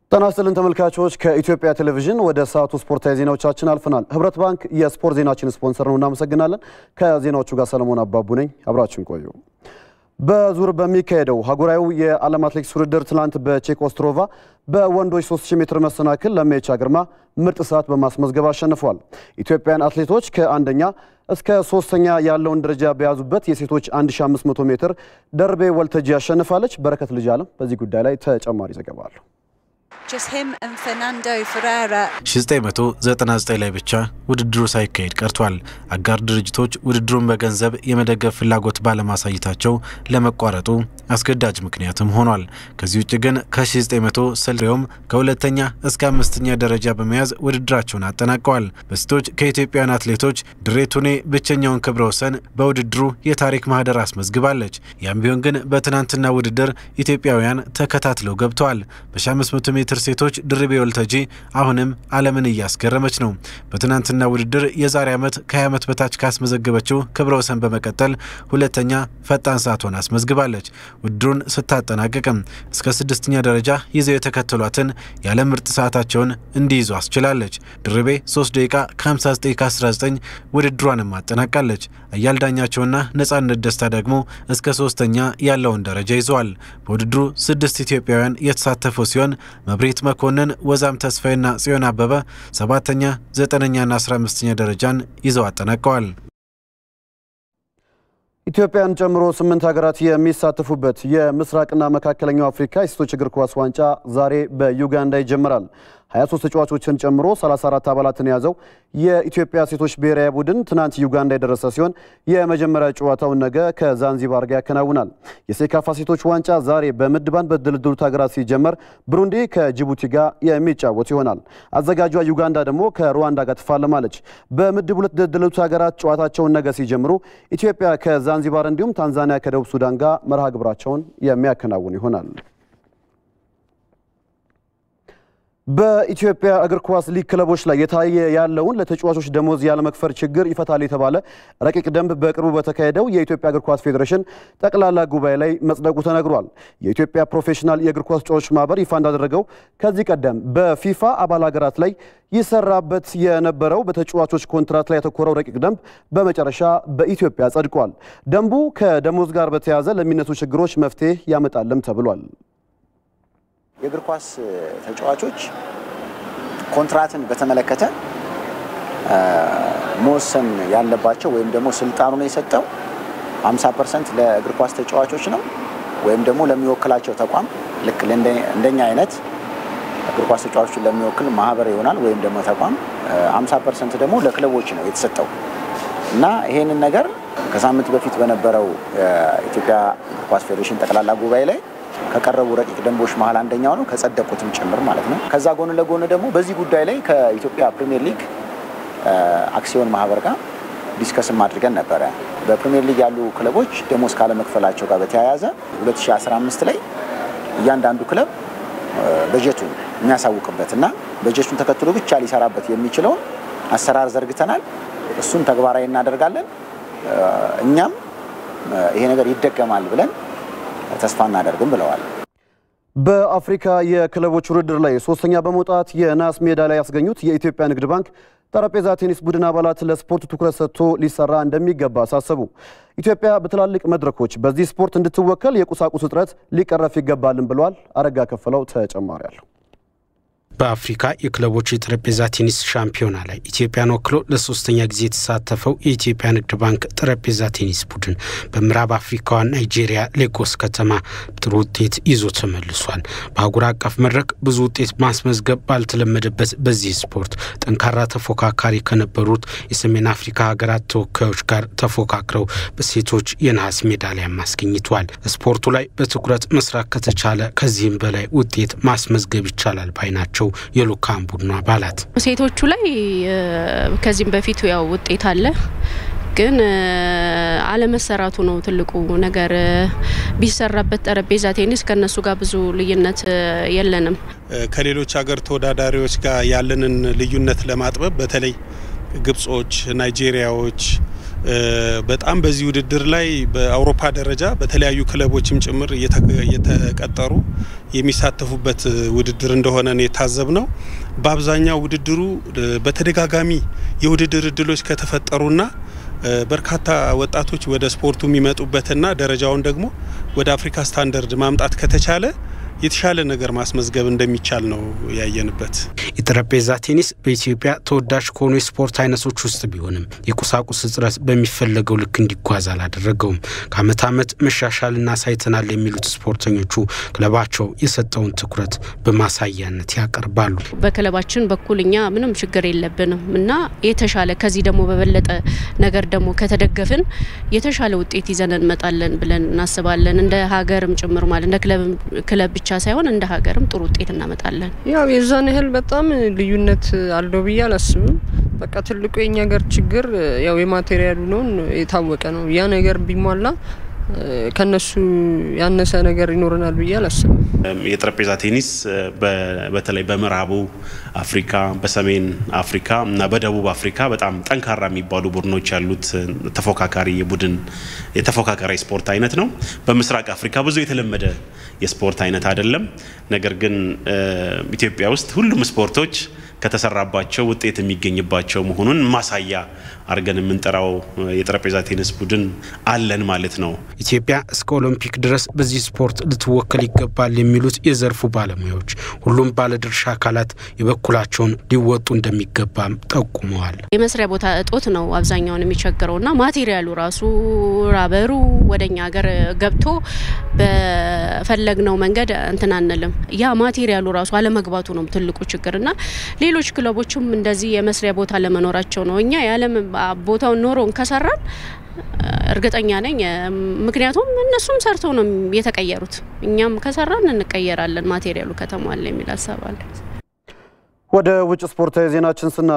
ጤና ይስጥልን ተመልካቾች፣ ከኢትዮጵያ ቴሌቪዥን ወደ ሰዓቱ ስፖርታዊ ዜናዎቻችን አልፈናል። ህብረት ባንክ የስፖርት ዜናችን ስፖንሰር ነው፣ እናመሰግናለን። ከዜናዎቹ ጋር ሰለሞን አባቡ ነኝ፣ አብራችን ቆዩ። በዙር በሚካሄደው ሀገራዊ የዓለም አትሌቲክስ ውድድር ትናንት በቼክ ኦስትሮቫ በወንዶች 3000 ሜትር መሰናክል ለሜቻ ግርማ ምርጥ ሰዓት በማስመዝገብ አሸንፏል። ኢትዮጵያን አትሌቶች ከአንደኛ እስከ ሶስተኛ ያለውን ደረጃ በያዙበት የሴቶች 1500 ሜትር ደርቤ ወልተጂ አሸንፋለች። በረከት ልጅ አለም በዚህ ጉዳይ ላይ ተጨማሪ ዘገባ አለው። 1999 ላይ ብቻ ውድድሩ ሳይካሄድ ቀርቷል። አጋር ድርጅቶች ውድድሩን በገንዘብ የመደገፍ ፍላጎት ባለማሳየታቸው ለመቋረጡ አስገዳጅ ምክንያትም ሆኗል። ከዚህ ውጭ ግን ከ1960ም ከሁለተኛ እስከ አምስተኛ ደረጃ በመያዝ ውድድራቸውን አጠናቀዋል። በሴቶች ከኢትዮጵያውያን አትሌቶች ድሬ ቱኔ ብቸኛውን ክብረ ወሰን በውድድሩ የታሪክ ማህደር አስመዝግባለች። ያም ቢሆን ግን በትናንትና ውድድር ኢትዮጵያውያን ተከታትለው ገብተዋል። በ1500 ሜትር ሴቶች ድርቤ ወልተጂ አሁንም ዓለምን እያስገረመች ነው። በትናንትና ውድድር የዛሬ ዓመት ከ20 ዓመት በታች ካስመዘገበችው ክብረ ወሰን በመቀጠል ሁለተኛ ፈጣን ሰዓቷን አስመዝግባለች። ውድድሩን ስታጠናቅቅም እስከ ስድስተኛ ደረጃ ይዘው የተከተሏትን የዓለም ምርጥ ሰዓታቸውን እንዲይዙ አስችላለች። ድርቤ 3 ደቂቃ ከ59 ከ19 ውድድሯንም አጠናቃለች። አያል ዳኛቸውና ነጻነት ደስታ ደግሞ እስከ ሶስተኛ ያለውን ደረጃ ይዘዋል። በውድድሩ ስድስት ኢትዮጵያውያን የተሳተፉ ሲሆን መብሬት መኮንን፣ ወዛም ተስፋዬና ጽዮን አበበ ሰባተኛ፣ ዘጠነኛና አስራ አምስተኛ ደረጃን ይዘው አጠናቀዋል። ኢትዮጵያን ጨምሮ ስምንት ሀገራት የሚሳተፉበት የምስራቅና መካከለኛው አፍሪካ የሴቶች እግር ኳስ ዋንጫ ዛሬ በዩጋንዳ ይጀምራል። 23 ተጫዋቾችን ጨምሮ 34 አባላትን የያዘው የኢትዮጵያ ሴቶች ብሔራዊ ቡድን ትናንት ዩጋንዳ የደረሰ ሲሆን የመጀመሪያ ጨዋታውን ነገ ከዛንዚባር ጋር ያከናውናል። የሴካፋ ሴቶች ዋንጫ ዛሬ በምድብ አንድ በተደለደሉት ሀገራት ሲጀመር ብሩንዲ ከጅቡቲ ጋር የሚጫወት ይሆናል። አዘጋጇ ዩጋንዳ ደግሞ ከሩዋንዳ ጋር ትፋለማለች። በምድብ ሁለት የተደለደሉት ሀገራት ጨዋታቸውን ነገ ሲጀምሩ ኢትዮጵያ ከዛንዚባር እንዲሁም ታንዛኒያ ከደቡብ ሱዳን ጋር መርሃ ግብራቸውን የሚያከናውን ይሆናል። በኢትዮጵያ እግር ኳስ ሊግ ክለቦች ላይ የታየ ያለውን ለተጫዋቾች ደሞዝ ያለመክፈል ችግር ይፈታል የተባለ ረቂቅ ደንብ በቅርቡ በተካሄደው የኢትዮጵያ እግር ኳስ ፌዴሬሽን ጠቅላላ ጉባኤ ላይ መጽደቁ ተነግሯል። የኢትዮጵያ ፕሮፌሽናል የእግር ኳስ ተጫዋቾች ማህበር ይፋ እንዳደረገው ከዚህ ቀደም በፊፋ አባል ሀገራት ላይ ይሰራበት የነበረው በተጫዋቾች ኮንትራት ላይ ያተኮረው ረቂቅ ደንብ በመጨረሻ በኢትዮጵያ ጸድቋል። ደንቡ ከደሞዝ ጋር በተያያዘ ለሚነሱ ችግሮች መፍትሄ ያመጣልም ተብሏል። የእግር ኳስ ተጫዋቾች ኮንትራትን በተመለከተ መወሰን ያለባቸው ወይም ደግሞ ስልጣኑን የሰጠው 50 ፐርሰንት ለእግር ኳስ ተጫዋቾች ነው ወይም ደግሞ ለሚወክላቸው ተቋም ልክ እንደኛ አይነት እግር ኳስ ተጫዋቾችን ለሚወክል ማህበር ይሆናል ወይም ደግሞ ተቋም፣ 50 ፐርሰንት ደግሞ ለክለቦች ነው የተሰጠው እና ይሄንን ነገር ከሳምንት በፊት በነበረው የኢትዮጵያ እግር ኳስ ፌዴሬሽን ጠቅላላ ጉባኤ ላይ ከቀረቡ ረቂቅ ደንቦች መሀል አንደኛው ነው፣ ከጸደቁትም ጭምር ማለት ነው። ከዛ ጎን ለጎን ደግሞ በዚህ ጉዳይ ላይ ከኢትዮጵያ ፕሪሚየር ሊግ አክሲዮን ማህበር ጋር ዲስከስም አድርገን ነበረ። በፕሪሚየር ሊግ ያሉ ክለቦች ደሞዝ ካለመክፈላቸው ጋር በተያያዘ 2015 ላይ እያንዳንዱ ክለብ በጀቱን የሚያሳውቅበት እና በጀቱን ተከትሎ ብቻ ሊሰራበት የሚችለውን አሰራር ዘርግተናል። እሱን ተግባራዊ እናደርጋለን። እኛም ይሄ ነገር ይደገማል ብለን ተስፋ እናደርግም ብለዋል። በአፍሪካ የክለቦች ውድድር ላይ ሶስተኛ በመውጣት የናስ ሜዳሊያ ያስገኙት የኢትዮጵያ ንግድ ባንክ ጠረጴዛ ቴኒስ ቡድን አባላት ለስፖርት ትኩረት ሰጥቶ ሊሰራ እንደሚገባ አሳሰቡ። ኢትዮጵያ በትላልቅ መድረኮች በዚህ ስፖርት እንድትወከል የቁሳቁስ እጥረት ሊቀረፍ ይገባልን ብለዋል። አረጋ ከፈለው ተጨማሪ አለው። በአፍሪካ የክለቦች የጠረጴዛ ቴኒስ ሻምፒዮና ላይ ኢትዮጵያን ወክሎ ለሶስተኛ ጊዜ የተሳተፈው የኢትዮጵያ ንግድ ባንክ ጠረጴዛ ቴኒስ ቡድን በምዕራብ አፍሪካዋ ናይጄሪያ ሌጎስ ከተማ ጥሩ ውጤት ይዞ ተመልሷል። በአህጉር አቀፍ መድረክ ብዙ ውጤት ማስመዝገብ ባልተለመደበት በዚህ ስፖርት ጠንካራ ተፎካካሪ ከነበሩት የሰሜን አፍሪካ ሀገራት ተወካዮች ጋር ተፎካክረው በሴቶች የነሐስ ሜዳሊያ አስገኝተዋል። ስፖርቱ ላይ በትኩረት መስራት ከተቻለ ከዚህም በላይ ውጤት ማስመዝገብ ይቻላል ባይ ናቸው የልኡካን ቡድኑ አባላት ሴቶቹ ላይ ከዚህም በፊት ያው ውጤት አለ ግን አለመሰራቱ ነው ትልቁ ነገር። ቢሰራበት ጠረጴዛ ቴኒስ ከነሱ ጋር ብዙ ልዩነት የለንም። ከሌሎች ሀገር ተወዳዳሪዎች ጋር ያለንን ልዩነት ለማጥበብ በተለይ ግብጾች፣ ናይጄሪያዎች በጣም በዚህ ውድድር ላይ በአውሮፓ ደረጃ በተለያዩ ክለቦችም ጭምር እየተቀጠሩ የሚሳተፉበት ውድድር እንደሆነ ነው የታዘብ ነው። በአብዛኛው ውድድሩ በተደጋጋሚ የውድድር እድሎች ከተፈጠሩና በርካታ ወጣቶች ወደ ስፖርቱ የሚመጡበትና ደረጃውን ደግሞ ወደ አፍሪካ ስታንዳርድ ማምጣት ከተቻለ የተሻለ ነገር ማስመዝገብ እንደሚቻል ነው ያየንበት። የጠረጴዛ ቴኒስ በኢትዮጵያ ተወዳጅ ከሆኑ የስፖርት አይነቶች ውስጥ ቢሆንም የቁሳቁስ እጥረት በሚፈለገው ልክ እንዲጓዝ አላደረገውም። ከዓመት ዓመት መሻሻልና አሳይተናል የሚሉት ስፖርተኞቹ ክለባቸው የሰጠውን ትኩረት በማሳያነት ያቀርባሉ። በክለባችን በኩል እኛ ምንም ችግር የለብንም እና የተሻለ ከዚህ ደግሞ በበለጠ ነገር ደግሞ ከተደገፍን የተሻለ ውጤት ይዘን እንመጣለን ብለን እናስባለን። እንደ ሀገርም ጭምር ማለት እንደ ክለብ ብቻ ሳይሆን እንደ ሀገርም ጥሩ ውጤት እናመጣለን። ያው የዛን ያህል በጣም ልዩነት አለው ብዬ አላስብም። በቃ ትልቁ የኛ ሀገር ችግር ያው የማቴሪያሉ ነው፣ የታወቀ ነው። ያ ነገር ቢሟላ ከነሱ ያነሰ ነገር ይኖረናል ብዬ አላስብም። የጠረጴዛ ቴኒስ በተለይ በምዕራቡ አፍሪካ፣ በሰሜን አፍሪካ እና በደቡብ አፍሪካ በጣም ጠንካራ የሚባሉ ቡድኖች ያሉት ተፎካካሪ የቡድን የተፎካካሪ ስፖርት አይነት ነው። በምስራቅ አፍሪካ ብዙ የተለመደ የስፖርት አይነት አይደለም። ነገር ግን ኢትዮጵያ ውስጥ ሁሉም ስፖርቶች ከተሰራባቸው ውጤት የሚገኝባቸው መሆኑን ማሳያ አድርገን የምንጠራው የጠረጴዛ ቴኒስ ቡድን አለን ማለት ነው። ኢትዮጵያ እስከ ኦሎምፒክ ድረስ በዚህ ስፖርት ልትወከል ይገባል የሚሉት የዘርፉ ባለሙያዎች ሁሉም ባለድርሻ አካላት የበኩላቸውን ሊወጡ እንደሚገባም ጠቁመዋል። የመስሪያ ቦታ እጦት ነው አብዛኛውን የሚቸግረውና ማቴሪያሉ ራሱ ራበሩ ወደኛ ሀገር ገብቶ በፈለግነው መንገድ እንትን አንልም። ያ ማቴሪያሉ ራሱ አለመግባቱ ነው ትልቁ ችግርና ሌሎች ክለቦችም እንደዚህ የመስሪያ ቦታ ለመኖራቸው ነው። እኛ የዓለም ቦታውን ኖሮን ከሰራን እርግጠኛ ነኝ። ምክንያቱም እነሱም ሰርተው ነው የተቀየሩት። እኛም ከሰራን እንቀየራለን ማቴሪያሉ ከተሟላ የሚል ሀሳብ አለ። ወደ ውጭ ስፖርታዊ ዜናችን ስና